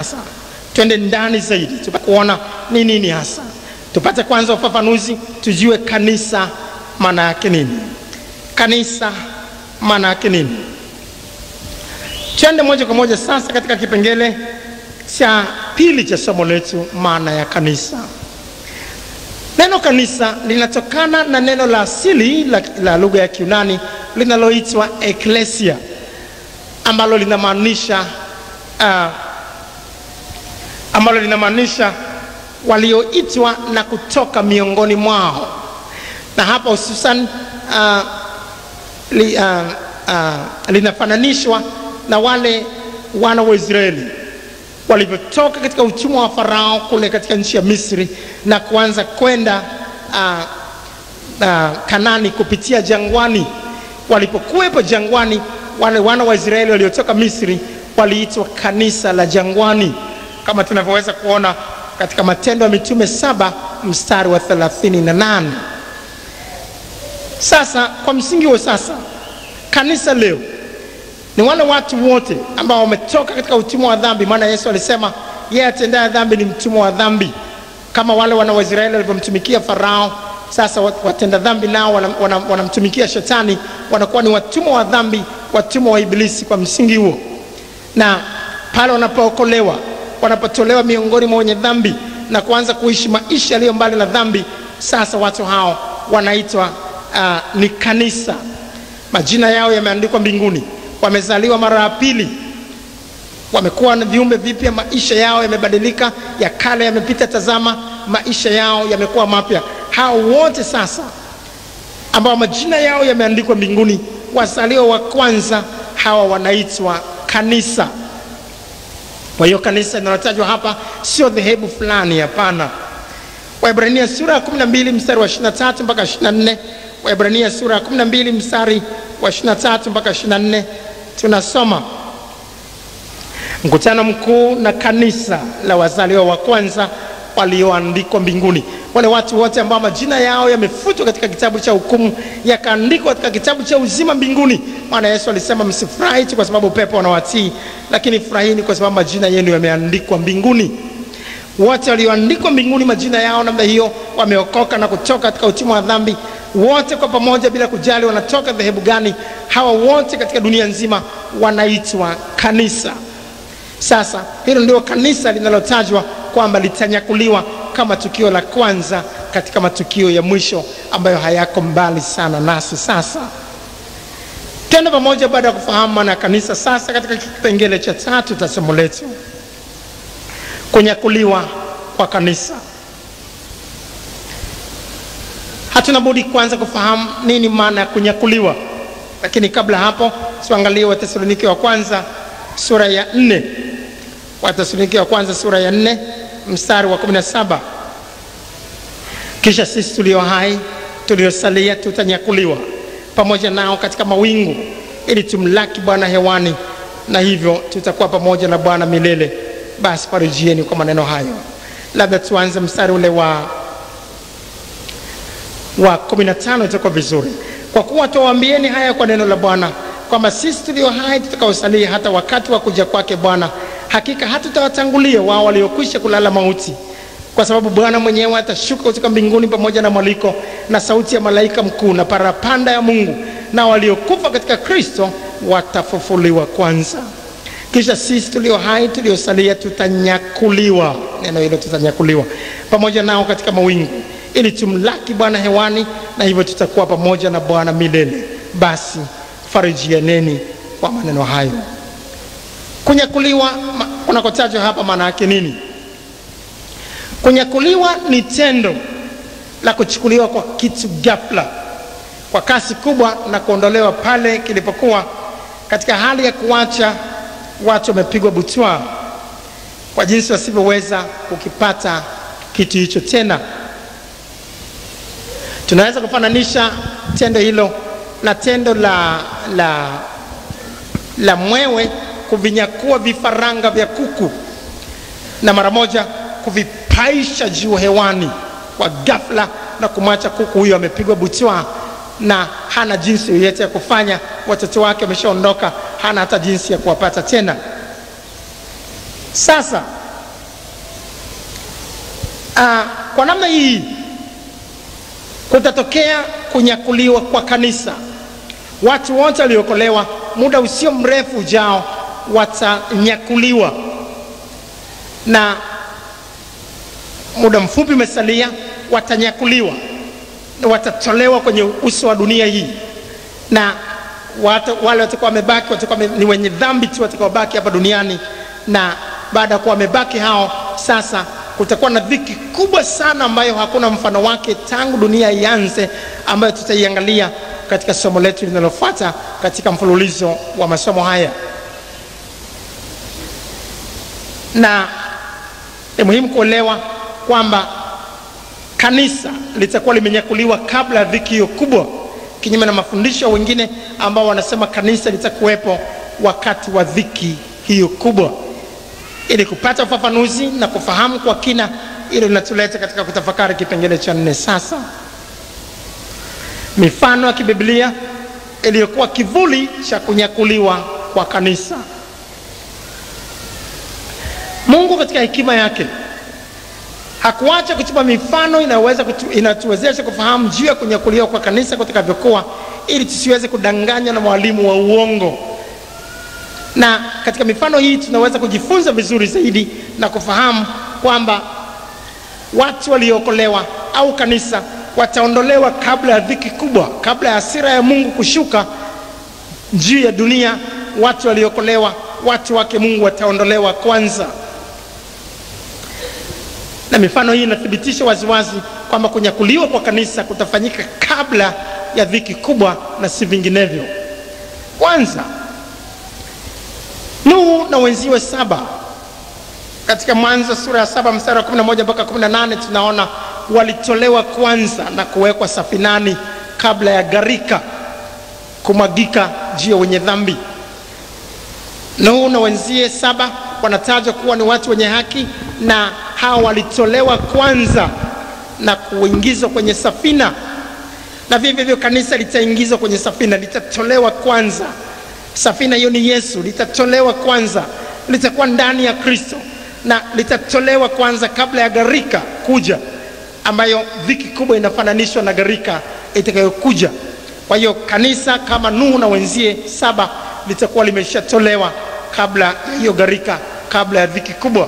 twende ndani zaidi tupate kuona ni nini hasa tupate kwanza ufafanuzi tujue kanisa maana yake nini kanisa maana yake nini twende moja kwa moja sasa katika kipengele cha pili cha somo letu maana ya kanisa neno kanisa linatokana na neno la asili la, la lugha ya kiunani linaloitwa eklesia ambalo linamaanisha uh, ambalo linamaanisha walioitwa na kutoka miongoni mwao na hapa hususan uh, li, uh, uh, linafananishwa na wale wana wa Israeli walivyotoka katika utumwa wa Farao kule katika nchi ya Misri na kuanza kwenda uh, uh, Kanani kupitia jangwani. Walipokuwepo jangwani, wale wana wa Israeli waliotoka Misri waliitwa kanisa la jangwani, kama tunavyoweza kuona katika Matendo ya Mitume saba mstari wa 38. Sasa kwa msingi huo, sasa kanisa leo ni wale watu wote ambao wametoka katika utumwa wa dhambi, maana Yesu alisema yeye atendaye dhambi ni mtumwa wa dhambi, kama wale wana wa Israeli walivyomtumikia Farao. Sasa watenda dhambi nao wanamtumikia wana, wana shetani, wanakuwa ni watumwa wa dhambi, watumwa wa Ibilisi kwa msingi huo. Na pale wanapookolewa, wanapotolewa miongoni mwa wenye dhambi na kuanza kuishi maisha yaliyo mbali na dhambi, sasa watu hao wanaitwa uh, ni kanisa. Majina yao yameandikwa mbinguni wamezaliwa mara ya pili, wamekuwa na viumbe vipya, maisha yao yamebadilika, ya kale yamepita, tazama, maisha yao yamekuwa mapya. Hao wote sasa ambao majina yao yameandikwa mbinguni, wazaliwa wa kwanza, hawa wanaitwa kanisa. Kwa hiyo kanisa linalotajwa hapa sio dhehebu fulani, hapana. Waebrania sura ya 12 mstari wa 23 mpaka 24, Waebrania sura ya 12 mstari wa 23 mpaka 24 tunasoma mkutano mkuu na kanisa la wazaliwa wa kwanza walioandikwa mbinguni, wale watu wote ambao majina yao yamefutwa katika kitabu cha hukumu yakaandikwa katika kitabu cha uzima mbinguni. Maana Yesu alisema msifurahi tu kwa sababu pepo wanawatii, lakini furahini kwa sababu majina yenu yameandikwa mbinguni. Wote walioandikwa mbinguni majina yao namna hiyo wameokoka na kutoka katika utumwa wa dhambi, wote kwa pamoja, bila kujali wanatoka dhehebu gani. Hawa wote katika dunia nzima wanaitwa kanisa. Sasa hilo ndio kanisa linalotajwa kwamba litanyakuliwa kama tukio la kwanza katika matukio ya mwisho ambayo hayako mbali sana nasi. Sasa tena pamoja, baada ya kufahamu maana ya kanisa, sasa katika kipengele cha tatu cha somo letu kunyakuliwa kwa kanisa. Hatuna budi kwanza kufahamu nini maana ya kunyakuliwa, lakini kabla hapo tuangalie Wathesalonike wa kwanza sura ya nne. Wathesalonike wa kwanza sura ya nne mstari wa 17, kisha sisi tulio hai tuliosalia tutanyakuliwa pamoja nao katika mawingu ili tumlaki Bwana hewani, na hivyo tutakuwa pamoja na Bwana milele. Basi farijieni kwa maneno hayo. Labda tuanze mstari ule wa wa 15 itakuwa vizuri. Kwa kuwa tuwaambieni haya kwa neno la Bwana, kwamba sisi tulio hai tutakaosalia hata wakati wa kuja kwake Bwana, hakika hatutawatangulia wao waliokwisha kulala mauti, kwa sababu Bwana mwenyewe atashuka kutoka mbinguni pamoja na mwaliko na sauti ya malaika mkuu na parapanda ya Mungu, na waliokufa katika Kristo watafufuliwa kwanza kisha sisi tulio hai tuliosalia tutanyakuliwa. Neno hilo tutanyakuliwa pamoja nao katika mawingu, ili tumlaki Bwana hewani, na hivyo tutakuwa pamoja na Bwana milele. Basi farijianeni kwa maneno hayo. Kunyakuliwa kunakotajwa hapa maana yake nini? Kunyakuliwa ni tendo la kuchukuliwa kwa kitu ghafla, kwa kasi kubwa, na kuondolewa pale kilipokuwa katika hali ya kuacha watu wamepigwa butwa kwa jinsi wasivyoweza kukipata kitu hicho tena. Tunaweza kufananisha tendo hilo na tendo la, la, la mwewe kuvinyakua vifaranga vya kuku na mara moja kuvipaisha juu hewani kwa ghafla na kumwacha kuku huyo amepigwa butwa na hana jinsi yoyote ya kufanya. Watoto wake wameshaondoka, hana hata jinsi ya kuwapata tena. Sasa uh, kwa namna hii kutatokea kunyakuliwa kwa kanisa. Watu wote waliokolewa muda usio mrefu ujao watanyakuliwa, na muda mfupi umesalia, watanyakuliwa na watatolewa kwenye uso wa dunia hii, na watu, wale watakuwa wamebaki watakuwa ni wenye dhambi tu watakaobaki hapa duniani, na baada ya kuwa wamebaki hao, sasa kutakuwa na dhiki kubwa sana ambayo hakuna mfano wake tangu dunia ianze, ambayo tutaiangalia katika somo letu linalofuata katika mfululizo wa masomo haya. Na ni muhimu kuelewa kwamba kanisa litakuwa limenyakuliwa kabla ya dhiki hiyo kubwa, kinyume na mafundisho wengine ambao wanasema kanisa litakuwepo wakati wa dhiki hiyo kubwa. Ili kupata ufafanuzi na kufahamu kwa kina, ili linatuleta katika kutafakari kipengele cha nne sasa mifano ya kibiblia iliyokuwa kivuli cha kunyakuliwa kwa kanisa. Mungu katika hekima yake hakuacha kutupa mifano inayoweza kutu, inatuwezesha kufahamu juu ya kunyakuliwa kwa kanisa kutakavyokuwa, ili tusiweze kudanganywa na mwalimu wa uongo. Na katika mifano hii tunaweza kujifunza vizuri zaidi na kufahamu kwamba watu waliookolewa au kanisa wataondolewa kabla ya dhiki kubwa, kabla ya hasira ya Mungu kushuka juu ya dunia. Watu waliokolewa, watu wake Mungu wataondolewa kwanza, na mifano hii inathibitisha waziwazi kwamba kunyakuliwa kwa kanisa kutafanyika kabla ya dhiki kubwa na si vinginevyo. Kwanza, Nuhu na wenziwe saba katika Mwanzo sura ya saba mstari wa 11 mpaka 18 tunaona walitolewa kwanza na kuwekwa safinani kabla ya gharika kumwagika juu ya wenye dhambi. Nuhu na wenzie saba wanatajwa kuwa ni watu wenye haki, na hawa walitolewa kwanza na kuingizwa kwenye safina, na vivyo hivyo kanisa litaingizwa kwenye safina, litatolewa kwanza. Safina hiyo ni Yesu, litatolewa kwanza, litakuwa ndani ya Kristo na litatolewa kwanza kabla ya gharika kuja ambayo dhiki kubwa inafananishwa na gharika itakayokuja. Kwa hiyo kanisa kama Nuhu na wenzie saba litakuwa limeshatolewa kabla ya hiyo gharika, kabla ya dhiki kubwa.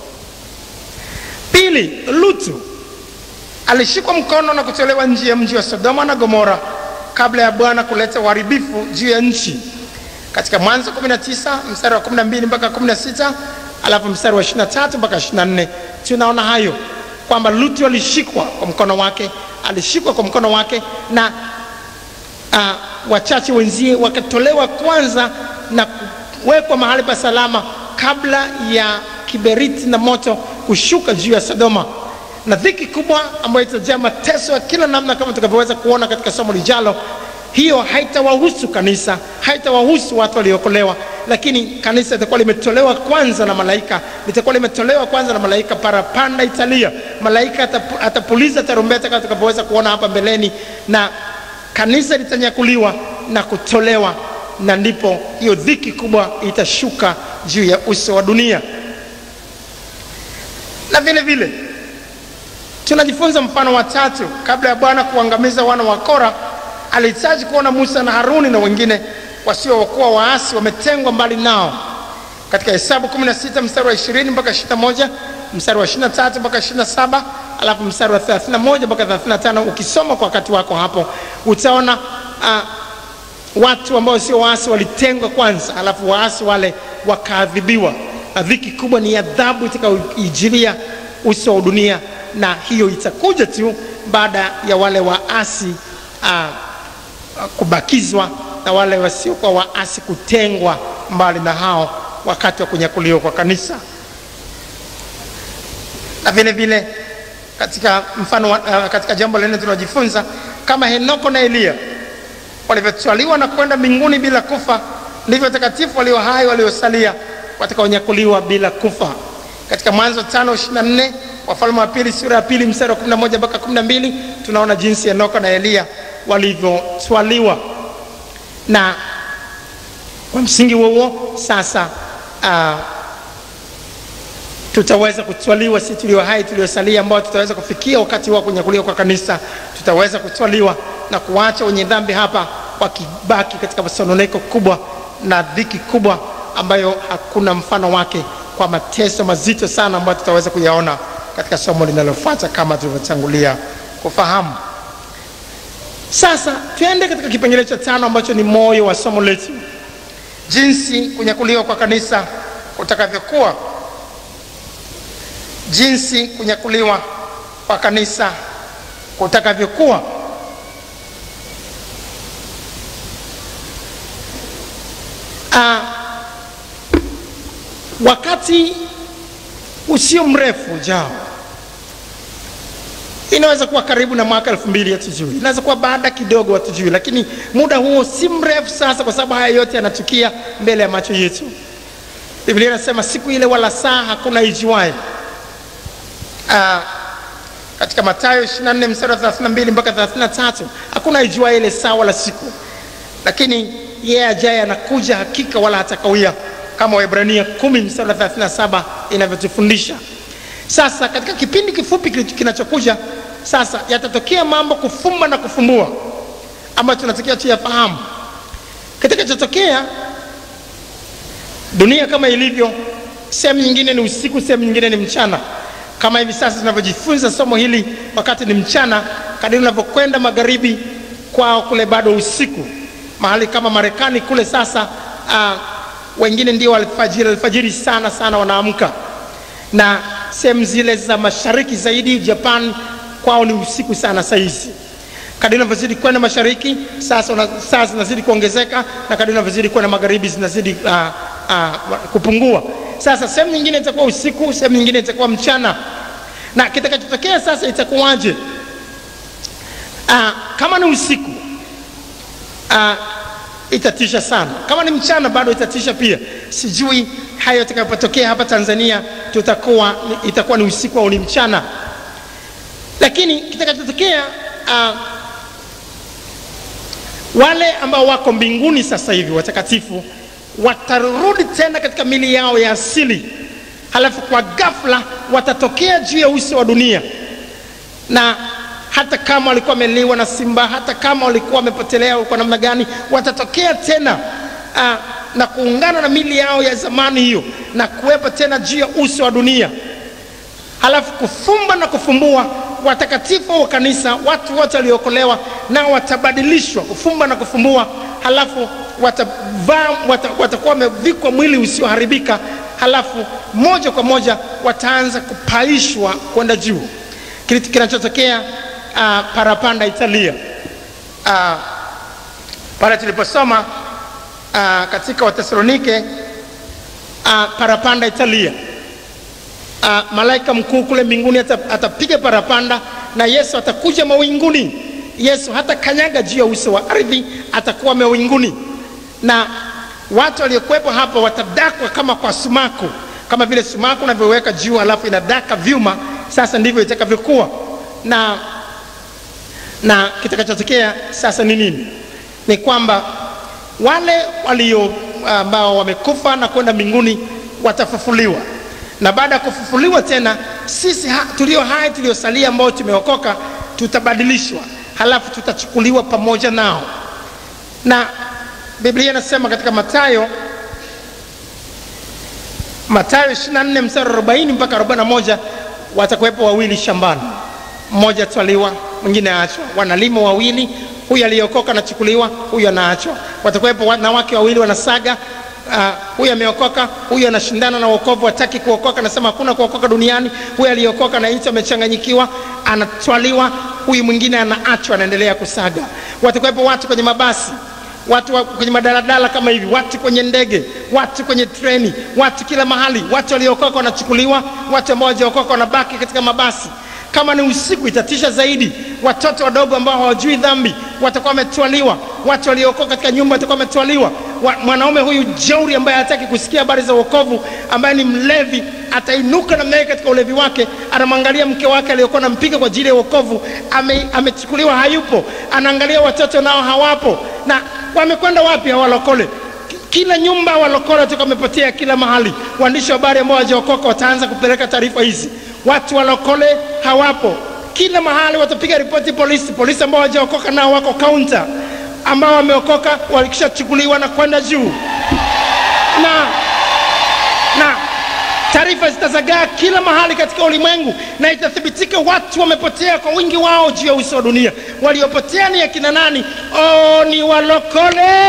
Pili, Lutu alishikwa mkono na kutolewa nje ya mji wa Sodoma na Gomora kabla ya Bwana kuleta uharibifu juu ya nchi, katika Mwanzo 19 mstari wa 12 mpaka 16, alafu mstari wa 23 mpaka 24 tunaona hayo kwamba Lutu alishikwa kwa mkono wake, alishikwa kwa mkono wake na uh, wachache wenzie wakatolewa kwanza na kuwekwa mahali pa salama kabla ya kiberiti na moto kushuka juu ya Sodoma, na dhiki kubwa ambayo itajaa mateso ya kila namna kama tutakavyoweza kuona katika somo lijalo. Hiyo haitawahusu kanisa, haitawahusu watu waliokolewa, lakini kanisa litakuwa limetolewa kwanza na malaika, litakuwa limetolewa kwanza na malaika. Parapanda italia, malaika atapu, atapuliza tarumbeta kama tutakavyoweza kuona hapa mbeleni, na kanisa litanyakuliwa na kutolewa, na ndipo hiyo dhiki kubwa itashuka juu ya uso wa dunia. Na vile vile tunajifunza mfano wa tatu. Kabla ya Bwana kuangamiza wana wa Kora, alihitaji kuona Musa na Haruni na wengine wasiokuwa waasi wametengwa mbali nao. Katika Hesabu 16 mstari wa 20 mpaka 21, mstari wa 23 mpaka 27, alafu mstari wa 31 mpaka 35. Ukisoma kwa wakati wako hapo utaona uh, watu ambao sio waasi walitengwa kwanza, alafu waasi wale wakaadhibiwa. Na dhiki kubwa ni adhabu itakayoijilia uso wa dunia, na hiyo itakuja tu baada ya wale waasi uh, kubakizwa na wale wasiokuwa waasi kutengwa mbali na hao wakati wa kunyakuliwa kwa kanisa. Na vile vile katika mfano uh, katika jambo lingine tunajifunza kama Henoko na Eliya walivyotwaliwa na kwenda mbinguni bila kufa, ndivyo watakatifu walio hai waliosalia watakaonyakuliwa bila kufa. Katika Mwanzo 5:24, Wafalme wa pili sura ya pili mstari wa 11 mpaka 12, tunaona jinsi Henoko na Eliya walivyotwaliwa na kwa msingi huo huo sasa, uh, tutaweza kutwaliwa, si tulio hai tuliosalia, ambao tutaweza kufikia wakati wa kunyakuliwa kwa kanisa, tutaweza kutwaliwa na kuacha wenye dhambi hapa wakibaki katika masononeko kubwa na dhiki kubwa ambayo hakuna mfano wake, kwa mateso mazito sana ambayo tutaweza kuyaona katika somo linalofuata kama tulivyotangulia kufahamu. Sasa tuende katika kipengele cha tano ambacho ni moyo wa somo letu, jinsi kunyakuliwa kwa kanisa kutakavyokuwa, jinsi kunyakuliwa kwa kanisa kutakavyokuwa. Ah, wakati usio mrefu ujao, inaweza kuwa karibu na mwaka elfu mbili hatujui, inaweza kuwa baada kidogo hatujui, lakini muda huo si mrefu sasa, kwa sababu haya yote yanatukia mbele ya macho yetu. Biblia inasema siku ile wala saa hakuna ijuaye. Ah, katika Mathayo 24 mstari wa 32 mpaka 33, hakuna ijuaye ile saa wala siku, lakini yeye ajaye anakuja hakika, wala hatakawia, kama Waebrania 10 mstari wa 37 inavyotufundisha. Sasa katika kipindi kifupi kinachokuja sasa, yatatokea mambo kufumba na kufumbua ambayo tunatakiwa tuyafahamu. Kitakachotokea dunia kama ilivyo, sehemu nyingine ni usiku, sehemu nyingine ni mchana. Kama hivi sasa tunavyojifunza somo hili, wakati ni mchana, kadiri unavyokwenda magharibi kwao kule bado usiku. Mahali kama Marekani kule sasa, uh, wengine ndio alfajiri, alfajiri sana sana wanaamka, na sehemu zile za mashariki zaidi, Japan kwao ni usiku sana saizi. Kadiri unavyozidi kwenda mashariki sasa, saa zinazidi kuongezeka, na kadiri unavyozidi kwenda magharibi zinazidi uh, uh, kupungua. Sasa sehemu nyingine itakuwa usiku, sehemu nyingine itakuwa mchana. Na kitakachotokea sasa itakuwaje? Uh, kama ni usiku uh, itatisha sana. Kama ni mchana bado itatisha pia. Sijui hayo itakapotokea hapa Tanzania, tutakuwa itakuwa ni usiku au ni mchana, lakini kitakachotokea uh, wale ambao wako mbinguni sasa hivi watakatifu watarudi tena katika mili yao ya asili, halafu kwa ghafla watatokea juu ya uso wa dunia, na hata kama walikuwa wameliwa na simba, hata kama walikuwa wamepotelea kwa namna gani, watatokea tena aa, na kuungana na mili yao ya zamani hiyo na kuwepo tena juu ya uso wa dunia, halafu kufumba na kufumbua watakatifu wa kanisa, watu wote waliokolewa, nao watabadilishwa, kufumba na kufumbua, halafu watavaa wata, watakuwa wamevikwa mwili usioharibika, halafu moja kwa moja wataanza kupaishwa kwenda juu. Kitu kinachotokea uh, parapanda Italia, uh, pale tuliposoma uh, katika Watesalonike uh, parapanda Italia uh, malaika mkuu kule mbinguni atapiga parapanda na Yesu atakuja mawinguni. Yesu hata kanyaga juu ya uso wa ardhi, atakuwa mawinguni na watu waliokuwepo hapo watadakwa kama kwa sumaku, kama vile sumaku unavyoweka juu halafu inadaka vyuma. Sasa ndivyo itakavyokuwa, na na kitakachotokea sasa ni nini? Ni kwamba wale walio ambao wamekufa na kwenda mbinguni watafufuliwa, na baada ya kufufuliwa tena sisi ha, tulio hai tuliosalia ambao tumeokoka tutabadilishwa, halafu tutachukuliwa pamoja nao na Biblia inasema katika Mathayo Mathayo 24 mstari 40 mpaka 41, watakuwepo wawili shambani, mmoja atwaliwa, mwingine aachwa. Wanalima wawili, huyu aliyeokoka anachukuliwa, huyu anaachwa. Watakuwepo wanawake wawili wanasaga, uh, huyu ameokoka, huyu anashindana na wokovu, hataki kuokoka, anasema hakuna kuokoka duniani. Huyu aliyeokoka na hicho amechanganyikiwa, anatwaliwa, huyu mwingine anaachwa, anaendelea kusaga. Watakuwepo watu kwenye mabasi watu wa kwenye madaladala kama hivi, watu kwenye ndege, watu kwenye treni, watu kila mahali. Watu waliokoka wanachukuliwa, watu ambao hawajaokoka wanabaki katika mabasi. Kama ni usiku, itatisha zaidi. Watoto wadogo ambao hawajui dhambi watakuwa wametwaliwa, watu waliokoka katika nyumba watakuwa wametwaliwa. Mwanaume huyu jeuri ambaye hataki kusikia habari za wokovu, ambaye ni mlevi, atainuka namna hiyo katika ulevi wake, anamwangalia mke wake aliyokuwa anampiga kwa ajili ya wokovu, ame, amechukuliwa, hayupo. Anaangalia watoto nao hawapo, na wamekwenda wapi hawa walokole? kila nyumba walokole watakuwa wamepotea kila mahali. Waandishi wa habari ambao hawajaokoka wataanza kupeleka taarifa hizi, watu walokole hawapo kila mahali, watapiga ripoti polisi. Polisi ambao hawajaokoka nao wako kaunta, ambao wameokoka walikishachukuliwa na kwenda juu na na taarifa zitazagaa kila mahali katika ulimwengu, na itathibitika watu wamepotea kwa wingi wao juu ya uso wa dunia. Waliopotea ni akina nani? Oh, ni walokole.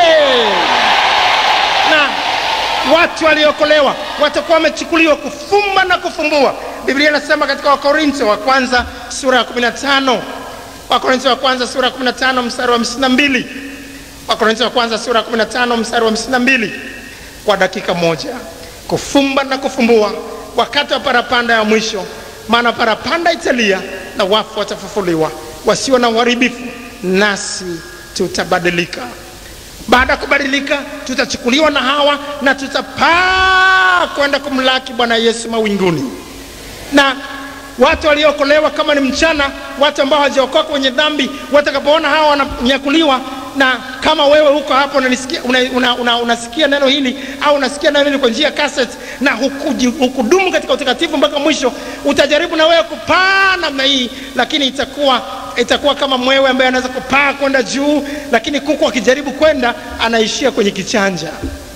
Na watu waliokolewa watakuwa wamechukuliwa kufumba na kufumbua. Biblia inasema katika Wakorintho wa kwanza sura ya 15, Wakorintho wa kwanza sura ya 15 mstari wa 52, Wakorintho wa kwanza sura ya 15 mstari wa 52, kwa dakika moja kufumba na kufumbua wakati wa parapanda ya mwisho, maana parapanda italia na wafu watafufuliwa, wasio na uharibifu, nasi tutabadilika. Baada ya kubadilika, tutachukuliwa na hawa na tutapaa kwenda kumlaki Bwana Yesu mawinguni. Na watu waliookolewa, kama ni mchana, watu ambao hawajaokoka kwenye dhambi, watakapoona hawa wananyakuliwa na kama wewe huko hapo unanisikia, una, una, una, unasikia neno hili au unasikia neno hili kwa njia ya cassette na hukuji, hukudumu katika utakatifu mpaka mwisho, utajaribu na wewe kupaa namna hii, lakini itakuwa itakuwa kama mwewe ambaye anaweza kupaa kwenda juu, lakini kuku akijaribu kwenda anaishia kwenye kichanja,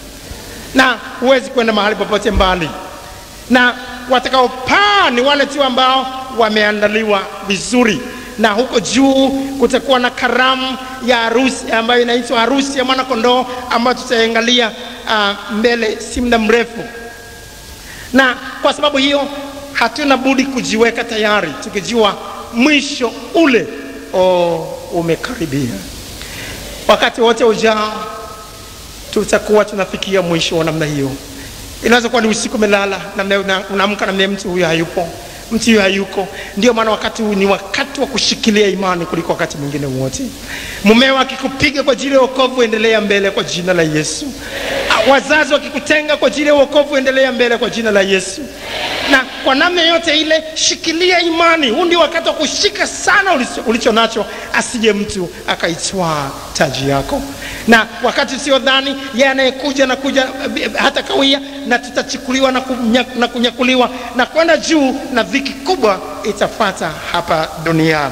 na huwezi kwenda mahali popote mbali. Na watakaopaa ni wale tu ambao wameandaliwa vizuri na huko juu kutakuwa na karamu ya harusi ambayo inaitwa harusi ya mwana kondoo ambayo tutaiangalia uh, mbele si muda mrefu. Na kwa sababu hiyo hatuna budi kujiweka tayari tukijua mwisho ule oh, umekaribia. Wakati wote ujao tutakuwa tunafikia mwisho wa namna hiyo. Inaweza kuwa ni usiku umelala, namna unaamka namna mtu huyo hayupo mtu huyo hayuko. Ndio maana wakati huu ni wakati wa kushikilia imani kuliko wakati mwingine wote. Mumeo akikupiga kwa ajili ya wokovu, endelea mbele kwa jina la Yesu. Wazazi wakikutenga kwa ajili ya wokovu, endelea mbele kwa jina la Yesu. Na kwa namna yote ile, shikilia imani. Huu ndio wakati wa kushika sana ulicho, ulicho nacho, asije mtu akaitwaa taji yako. Na wakati usiodhani, yeye anayekuja na kuja hata kawia, na tutachukuliwa na, kunyak, na kunyakuliwa na kwenda juu, na dhiki kubwa itafata hapa duniani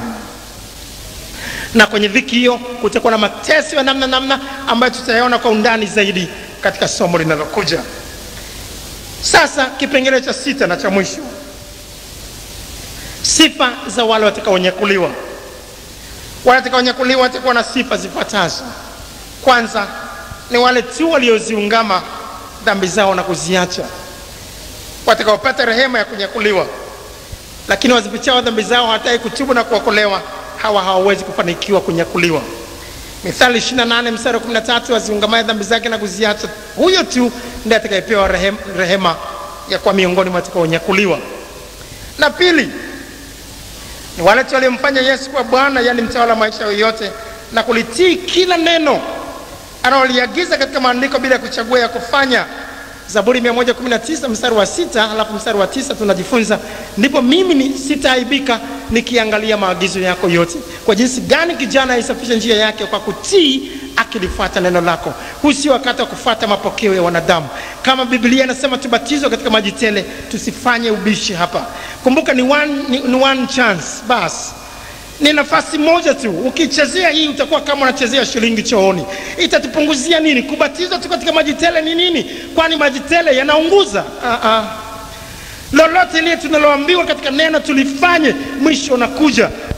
na kwenye dhiki hiyo kutakuwa na mateso ya namna namna ambayo tutayaona kwa undani zaidi katika somo linalokuja. Sasa kipengele cha sita na cha mwisho, sifa za wale watakaonyakuliwa. Wale watakaonyakuliwa watakuwa na sifa zifuatazo. Kwanza ni wale tu walioziungama dhambi zao na kuziacha, watakaopata rehema ya kunyakuliwa, lakini wazipichao dhambi zao hatai kutubu na kuokolewa hawa hawawezi kufanikiwa kunyakuliwa. Mithali 28 mstari wa 13, aziungamaye dhambi zake na kuziacha, huyo tu ndiye atakayepewa rehema, rehema ya kuwa miongoni mwa watakaonyakuliwa. Na pili ni wale tu waliomfanya Yesu kuwa Bwana, yaani mtawala wa maisha yoyote, na kulitii kila neno analoliagiza katika maandiko bila kuchagua ya kufanya. Zaburi 119 mstari wa sita halafu mstari wa tisa tunajifunza ndipo mimi ni sitaaibika nikiangalia maagizo yako yote. Kwa jinsi gani kijana aisafishe njia yake kwa kutii akilifuata neno lako. Huu sio wakati wa kufuata mapokeo ya wanadamu. Kama Biblia inasema tubatizwe katika maji tele, tusifanye ubishi hapa. Kumbuka ni one, ni, ni one chance basi ni nafasi moja tu. Ukichezea hii utakuwa kama unachezea shilingi chooni. Itatupunguzia nini? Kubatizwa tu katika maji tele ni nini? Kwani maji tele yanaunguza? Ah, ah. Lolote lile tunaloambiwa katika neno tulifanye, mwisho unakuja.